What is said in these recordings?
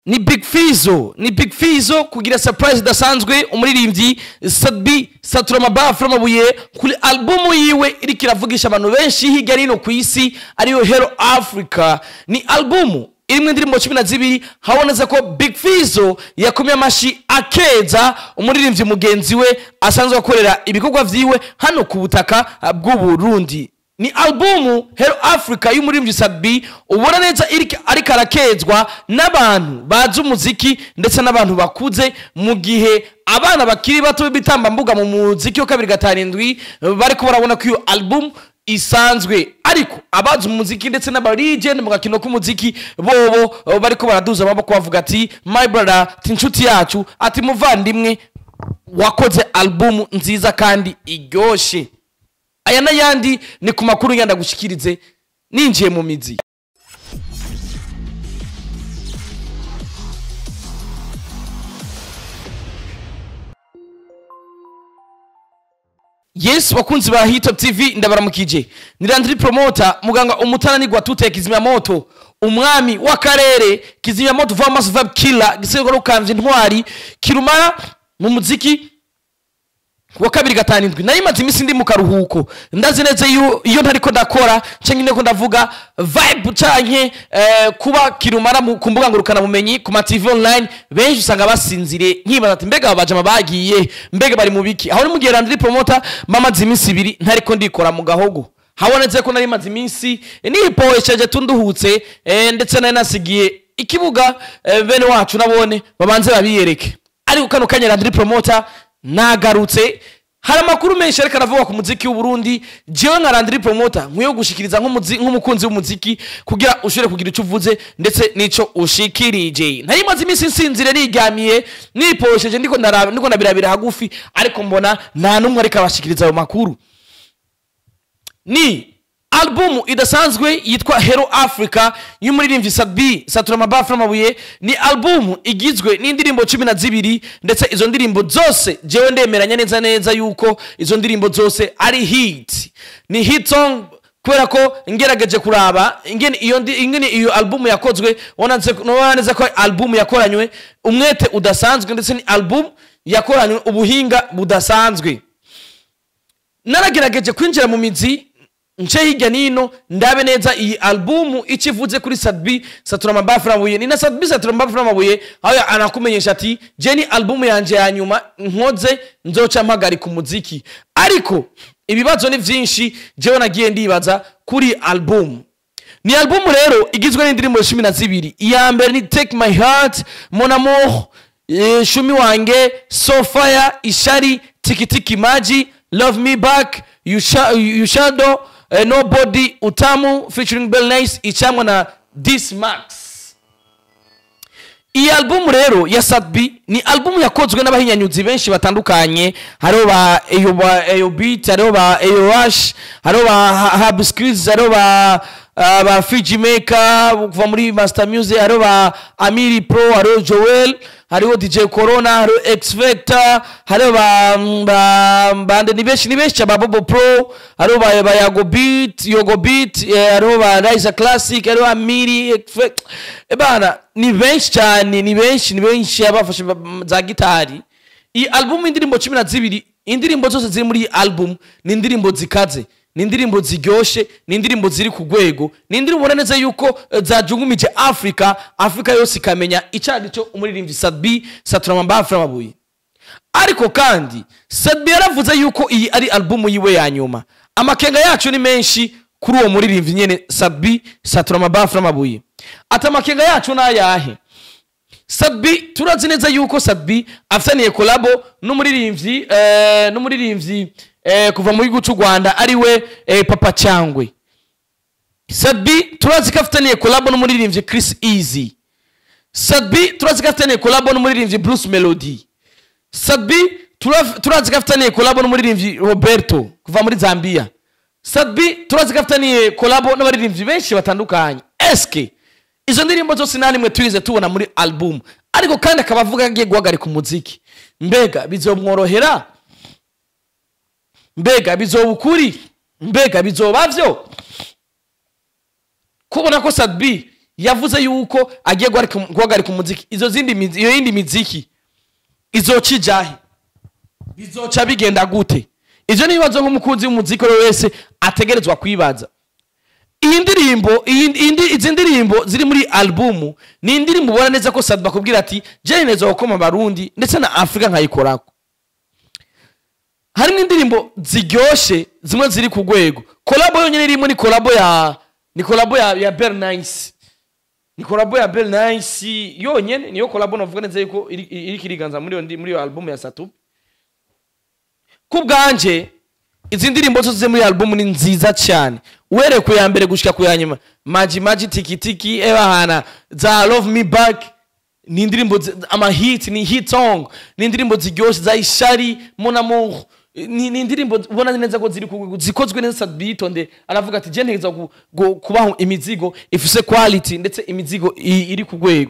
ni big fizo ni big fizo kugira surprise idasanzwe umuririmbyi sadbi saturama amabuye kuri albumu yiwe iriko iravugisha abantu benshi hirya no hino ku isi ariyo hero africa ni albumu irimwo indirimbo cumi na zibiri habonetse ko big fizo yakomye amashi akeza umuririmbyi mugenzi we asanzwe akorera ibikorwa vyiwe hano ku butaka bw'uburundi ni albumu hero africa y'umuririmbyi sadbi ubona neza iriko- ariko arakezwa n'abantu bazi umuziki ndetse n'abantu bakuze mu gihe abana bakiri bato b'ibitambambuga mu muziki wa kabiri gatarindwi bariko barabona ko iyo albumu isanzwe ariko abazi umuziki ndetse n'abaligend mu gakino k'umuziki bobo eh, bariko baraduza amaboko bavuga ati my brother ati inshuti yacu ati muvandimwe wakoze albumu nziza kandi iryoshe aya n'ayandi ni ku makuru ngenda gushyikirize ninjiye mu mizi yes bakunzi ba hitop tv ndabaramukije ni landry promota muganga umutananirwa tute kizimyamoto umwami w'akarere kizimyamoto vamos vab killer gisego rukambye intwari kirumara mu muziki wa kabiri gatanu indwi nari maze iminsi ndi mu karuhuko ndazi neza iyo iyo ntariko ndakora canke ndiko ndavuga vibe canke eh, kuba kirumara mu- ku mbuga ngurukana bumenyi ku ma tv online benshi usanga basinziriye nkibaza ati mbega aba bajama bagiye mbega bari mu biki aho ni mu gihe randiri promota mamaze iminsi ibiri ntariko ndikora mu gahogo habonetse ko nari maze iminsi nipoesheje tunduhutse eh, ndetse nari nasigiye ikibuga eh, bene wacu nabone babanze babiyereke ariko kano kanya randiri promota nagarutse hari amakuru menshi ariko aravuga ku muziki w'uburundi jewe nka randiri promota nkwiye gushikiriza nk'umuzi- nk'umukunzi w'umuziki kugira ushobore kugira icyo uvuze ndetse n'icyo ushikirije ntari maze iminsi nsinzire niryamiye niposheje ndiko ndaraba- ndiko ndabirabira hagufi ariko mbona nta n'umwe ariko abashikiriza ayo makuru ni albumu idasanzwe yitwa hero africa y'umuririmbyi sabi saturama bafra amabuye ni albumu igizwe n'indirimbo cumi na zibiri ndetse izo ndirimbo zose jewe ndemeranya neza neza yuko izo ndirimbo zose ari hit ni hit song kubera ko ngerageje kuraba ingene iyo ndi- ingene iyo albumu yakozwe ubona nze- ubona neza ko albumu yakoranywe umwete udasanzwe ndetse ni albumu yakoranywe ubuhinga budasanzwe naragerageje kwinjira mu mizi nce hirya nino ndabe neza iyi albumu icyo ivuze kuri sadbi saturama bafura amabuye ni na sadbi saturama bafura amabuye aho ya- anakumenyesha ati je ni albumu yanje ya nyuma nkoze nzoca mpagarika umuziki ariko ibibazo ni byinshi jewe nagiye ndibaza kuri albumu ni albumu rero igizwe n'indirimbo cumi na zibiri iya mbere ni take my heart mon amour eh, shumi wange so fire ishari tikitiki maji love me back you, sha, you shadow eh, nobody utamu featuring bell nice icamwa na this max iyi albumu rero ya sadbi ni albumu yakozwe n'abahinyanyuzi benshi batandukanye hariho ba eyo ba eyo beat hariho ba eyo rush hariho ba Ha- hab skills hariho ba ah, ba fiji maker kuva muri master music hariho ba amiri pro hariho joel hariho dj corona hariho x vector hariho ba ba bande ni benshi ni benshi ba bobo pro hariho ba ba yago beat yogo beat eh, hariho ba rise classic hariho amiri X Vector. Eh, bana ni benshi cyane ni benshi ni benshi abafashe ba- za gitari iyi albumu indirimbo cumi na zibiri indirimbo zose ziri muri iyi albumu ni indirimbo zikaze ni indirimbo ziryoshe ni indirimbo ziri ku rwego ni indirimbo ubona neza yuko eh, zajungumije afurika afurika yose ikamenya icyo ari cyo umuririmbyi sadbi saturama bafura amabuye ariko kandi sadbi yaravuze yuko iyi ari albumu yiwe ya nyuma amakenga yacu ni menshi kuri uwo muririmbyi nyene sadbi saturama bafura amabuye ati amakenga yacu ni ayahe sadbi turazi neza yuko sadbi afitaniye kolabo n'umuririmbyi eh, n'umuririmbyi eh, kuva mu gihugu cy'u rwanda ariwe eh, papa cyangwe sadbi turazi ko afitaniye kolabo n'umuririmbyi chris easy sadbi turazi ko afitaniye kolabo n'umuririmbyi bruce melody sadbi tura- turazi ko afitaniye kolabo n'umuririmbyi roberto kuva muri zambia sadbi turazi ko afitaniye kolabo n'abaririmbyi benshi batandukanye eske izo ndirimbo zose nta nimwe turize tubona muri album ariko kandi akaba avuga ko agiye guhagarika umuziki mbega bizomworohera mbega bizoba ukuri mbega bizoba byo kubona ko sadbi yavuze yuko agiye guhagarika- guhagarika umuziki izo zindi mizi- iyo yindi miziki izoca ijahe bizoca bigenda gute ivyo nibibazo nk'umukunzi w'umuziki uwo wese ategerezwa kwibaza iyi ndirimbo iyi- iyi ndi- izi ndirimbo ziri muri albumu ni indirimbo ubona neza ko sadi bakubwira ati jeni neza gukoma abarundi ndetse na afurika nkayikorako harimo indirimbo ziryoshe zimwe ziri ku rwego kolabo yonyine irimo ni kolabo ya ni kolabo ya, ya bernice ni kolabo ya bernice yonyine niyo kolabo navuga neza yuko iri- iriko iriganza muri iyo ndi- muri iyo albumu ya satu ku bwanje izi ndirimbo zose ziri muri albumu ni nziza cyane uhereye ku ya mbere gushika ku ya nyuma maji maji tiki tiki ebahana za love me back ni indirimbo zi- amahit ni hit song ni indirimbo ziryoshe za ishari mon amour ni, ni indirimbo ubona neza ko ziri ku- zikozwe neza bitonde aravuga ati je ntegeza gu- gu- kubaho imizigo ifise quality ndetse imizigo i- iri ku rwego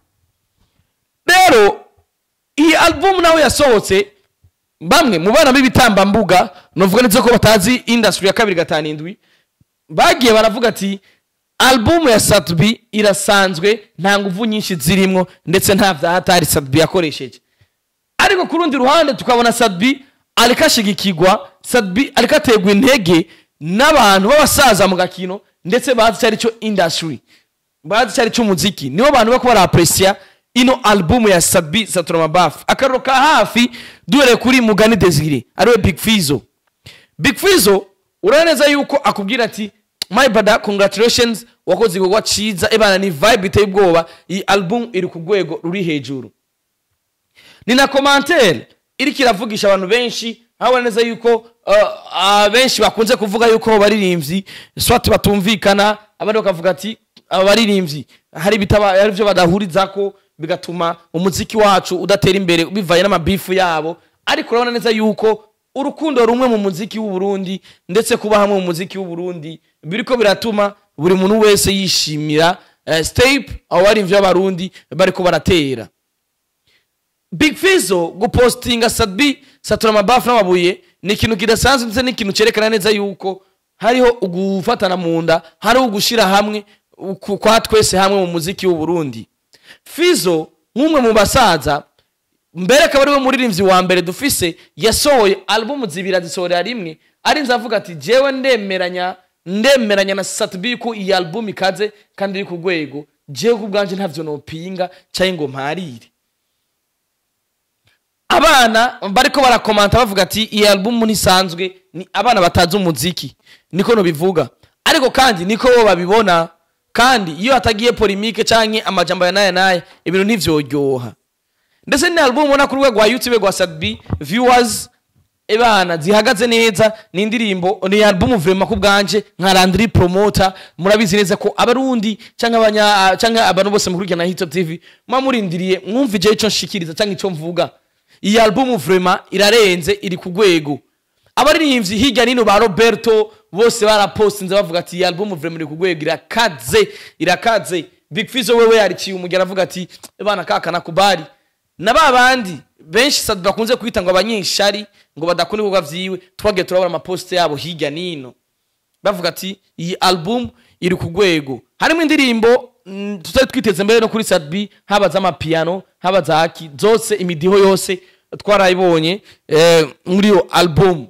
rero iyi albumu nawe yasohotse bamwe mu bana b'ibitambambuga novuga neza ko batazi industry ya kabiri gatanu indwi bagiye baravuga ati albumu ya satbi irasanzwe nta nguvu nyinshi zirimo ndetse nta vya hatari satbi yakoresheje ariko ku rundi ruhande tukabona sadbi ariko ashigikirwa sadbi ariko aterwa intege n'abantu b'abasaza mu gakino ndetse bazi icyo ari cyo industry bazi icyo ari cyo umuziki nibo bantu bako barapresiya ino albumu ya sadbi saturamabafu akariro ka hafi duhereye kuri mugani desire ariwe big fizo big fizo urabona neza yuko akubwira ati my brother congratulations wakoze igikorwa cyiza ebana ni vibe iteye ubwoba iyi album iri ku rwego ruri hejuru ni na komantere iriko iravugisha abantu benshi aho neza yuko uh, abenshi bakunze kuvuga yuko abo baririmbyi swati batumvikana abandi bakavuga ati aba baririmbyi hari bitaba hari ibyo badahurizako bigatuma umuziki wacu udatera imbere bivanye n'amabifu yabo ariko urabona neza yuko urukundo rumwe mu muziki w'u Burundi ndetse kuba hamwe mu muziki w'u Burundi biriko biratuma buri muntu wese yishimira uh, step abo baririmbyi b'abarundi bariko baratera big fizo gupostinga sadbi satura amabafu n'amabuye ni ikintu kidasanzwe ndetse n'ikintu cyerekana neza yuko hariho ugufatana mu nda hariho ugushyira hamwe uku- kwa twese hamwe mu muziki w'u Burundi fizo nk'umwe mu basaza mbere akaba ariwe muririmbyi wa mbere dufise yasohoye albumu zibiri azisohorera rimwe arinze avuga ati jewe ndemeranya ndemeranya na satbi ko iyi albumu ikaze kandi iri ku rwego jewe ku bwanje ntavyo nopinga cyangwa ngo mparire abana bariko barakomanta bavuga ati iyi albumu ntisanzwe ni abana batazi umuziki niko nobivuga ariko kandi niko bo babibona kandi iyo hatagiye polimike canke amajambo ya naya naya ibintu ntivyoryoha ndetse ni albumu ubona ku rwego rwa youtube rwa sadbi viewers ebana zihagaze neza ni indirimbo ni albumu vrema ku bwanje nka landry promoter murabizi neza ko abarundi canke abanya canke abantu bose mukurikirana hitop tv muba murindiriye mwumva ije ico nshikiriza canke ico mvuga iyi albumu vrema irarenze iri ku rwego abaririmbyi hirya nino ba roberto bose barapostinze bavuga ati iyi albumu vrema iri ku rwego irakaze irakaze big fizo wewe yariciye umugera avuga ati bana kaka nakubari na ba bandi benshi sadu bakunze kwita ngo abanyeshari ngo badakunda ibikorwa vyiwe twagiye turabona amaposite yabo hirya nino bavuga ati iyi album iri ku rwego harimo indirimbo mm, tutari twiteze mbere no kuri sadbi haba z'amapiyano haba za haki zose imidiho yose twarayibonye eh, muri iyo album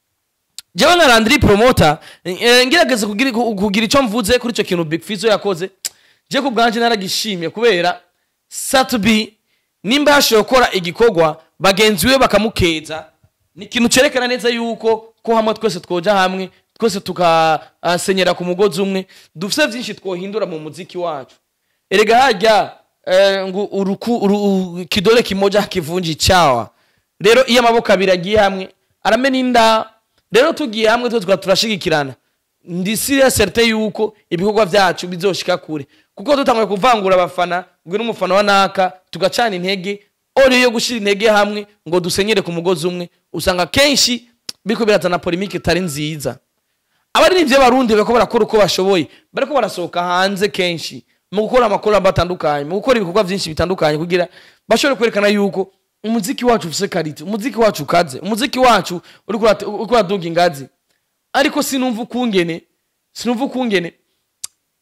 jewe nka landry promoter eh, ngerageza kugira kugira icyo mvuze kuri icyo kintu big fizo yakoze je ku bwanje naragishimye kubera satbi nimba yashoboye gukora igikorwa bagenzi we bakamukeza ni ikintu cerekana neza yuko ko hamwe twese twoja hamwe twese tukasenyera ku mugozi umwe dufise vyinshi twohindura mu muziki wacu erega harya eh, ngo uruku, uru, kidole kimoja hakivunji chawa rero iyo amaboko abiri agiye hamwe aramena inda rero tugiye hamwe twe tukaba turashigikirana ndi serious certain yuko ibikorwa vyacu bizoshika kure kuko dutanguye kuvangura abafana ngo n'umufana wa naka tugacana intege ori yo gushira intege hamwe ngo dusenyere ku mugozi umwe usanga kenshi biriko birazana polemike itari nziza abaririmbyi b'abarundi bariko barakora uko bashoboye bariko barasohoka hanze kenshi mu gukora amakoramba atandukanye mu gukora ibikorwa vyinshi bitandukanye kugira bashobore kwerekana yuko umuziki wacu ufise karite umuziki wacu ukaze umuziki wacu uriko urate- uriko uraduga ingazi ariko sinumva ukungene sinumva ukungene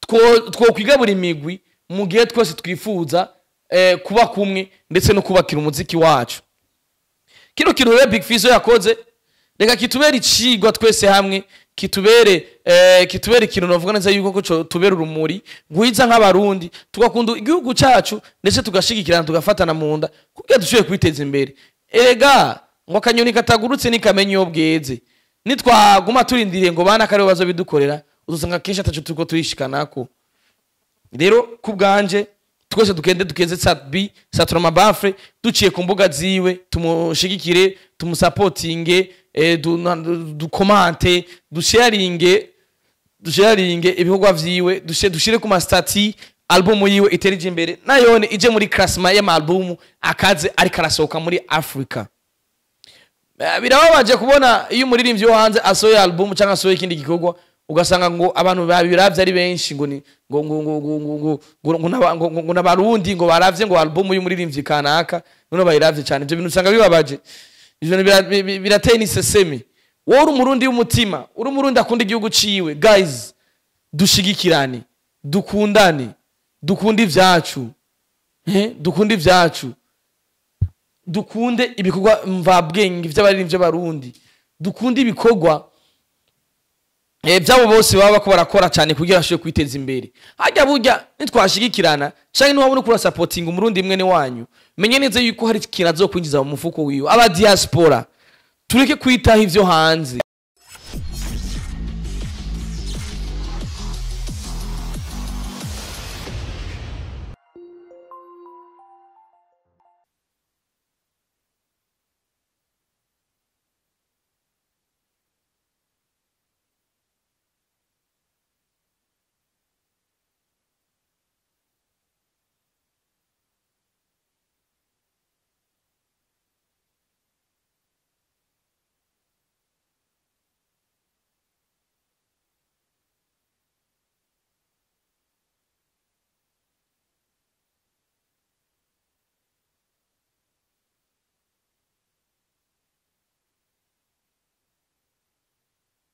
two- twokwigabura imigwi mu gihe twese twifuza eh, kuba kumwe ndetse no kubakira umuziki wacu kino kintu rero big fizo yakoze reka kitubere icigwa twese hamwe kitubere eh, kitubere ikintu navuga neza yuko ko co- tubera urumuri guhiza nk'abarundi tugakunda igihugu cacu ndetse tugashigikirana tugafatana mu nda kugira dushobore kwiteza imbere erega ngo akanyoni katagurutse nikamenya iyo bweze nitwaguma turindiriye ngo bana karibo bazobidukorera uzosanga kenshi ataco turiko turishikanako rero ku bwanje twese dukende dukeze satbi saturama bafre duciye ku mbuga ziwe tumushigikire tumusapotinge eh, du- na- du- dukomante dusharinge dusharinge ibikorwa vyiwe dushe- dushire ku mastati albumu yiwe iterije imbere nayone ije muri klasma y'amalubumu akaze ariko arasohoka muri africa Eh, birababaje kubona iyo umuririmbyi wo hanze asohoye album cyangwa asohoye ikindi gikorwa ugasanga ngo abantu babiravye ari benshi ngo ni ngo ngo ngo ngo ngo ngo ngo ngo n'aba- ngo ngo ngo n'abarundi ngo baravye ngo album y'umuririmbyi kanaka none bayiravye cyane ibyo bintu usanga bibabaje ivyo bintu bira- bi- bi- birateye n'iseseme wowe uri umurundi w'umutima uri umurundi akunda igihugu ciwe guys dushigikirane dukundane dukunde ivyacu eh, dukunde ivyacu dukunde ibikorwa mvabwenge vy'abaririmbyi b'abarundi dukunde ibikorwa eh, vy'abo bose baba bako barakora cyane kugira bashobore kwiteza imbere harya burya nitwashigikirana canke niwabona ukura sapotinga umurundi mwene wanyu menye neza yuko hari ikintu azokwinjiza mu mufuko wiwe aba diaspora tureke kwitaho ivyo hanze